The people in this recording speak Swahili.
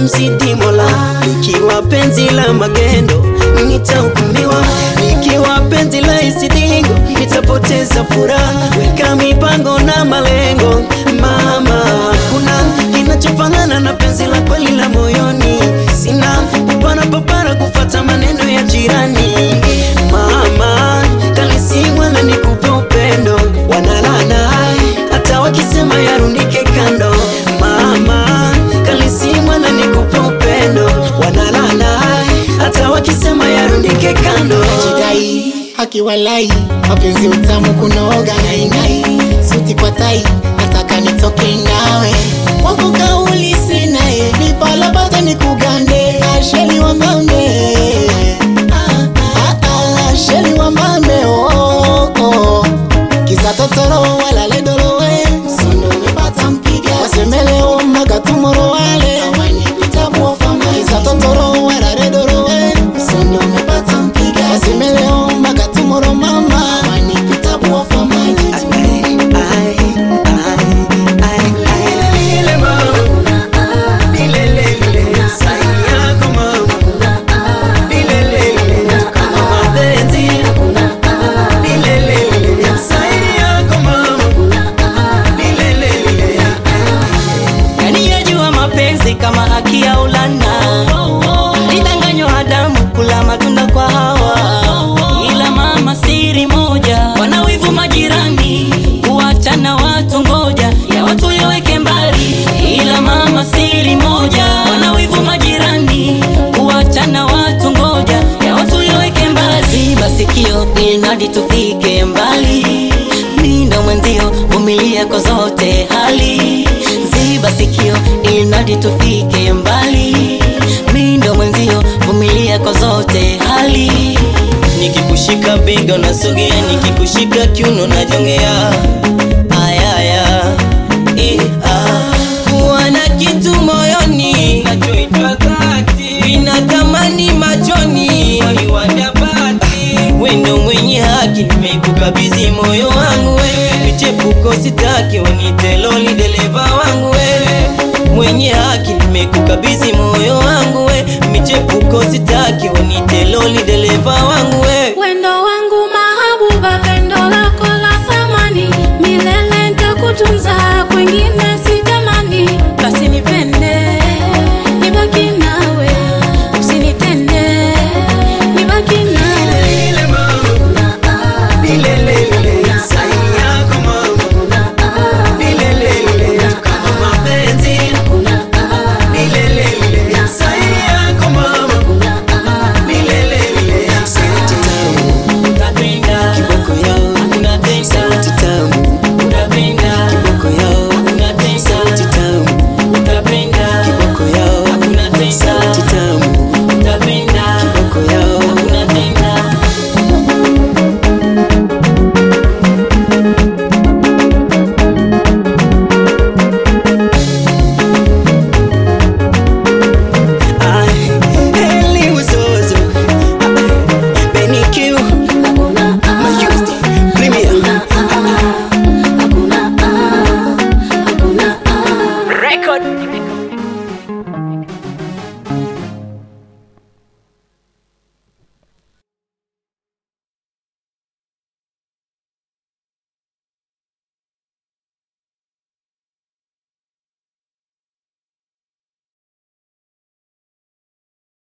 kumzidi Mola. Ikiwa penzi la magendo nitahukumiwa, ikiwa penzi la isidingo nitapoteza furaha. Weka mipango na malengo mama, kuna kinachofanana na penzi la kweli la moyoni. Sina papara papara kufata maneno ya jirani mama, kalisimwa na nikupe upendo, wanalana hata wakisema yarundike kando mama, kalisimwa na nikupe upendo, wanalana hata wakisema yarundike kando Jidai akiwalai mapenzi utamu kunoga nainai suti kwa tai nataka nitoke nawe wako kauli sinaye nipalapata nikugande asheli wa mambe Ah, ah, ah, asheli wa mambe oh, oh. kisa totoro walale dorowe sondo umepata mpiga wasemeleo magatumoro wale awanipita buofama kisa totoro walale dorowe sondo umepata mpiga wasemeleo magatumoro mama awanipita buofama Kaniyajua mapenzi kama haki ya ulana, alidanganywa Adamu kula matunda kwa Hawa, ila mama siri moja, wanawivu majirani, kuachana watu ngoja, ya watu yaweke mbali, ila mama siri moja, wanawivu majirani, kuachana watu ngoja, ya watu yaweke mbali, ziba sikio inadi tufike mbali, mi ndo mwenzio, vumilia kwa zote hali ziba sikio inadi tufike mbali, mi ndo mwenzio, vumilia kwa zote hali. Nikikushika bega unasogea, nikikushika kiuno najongea. Ayaya, eh, ah. Kuwa na kitu moyoni nachoitwa dhati, inatamani machoni wendo mwenye haki, nimekukabidhi moyo wangu wewe, michepuko sitaki, unite loli dereva wangu wewe mwenye haki, nimekukabidhi moyo wangu we, michepuko sitaki, unite loli dereva wangu we.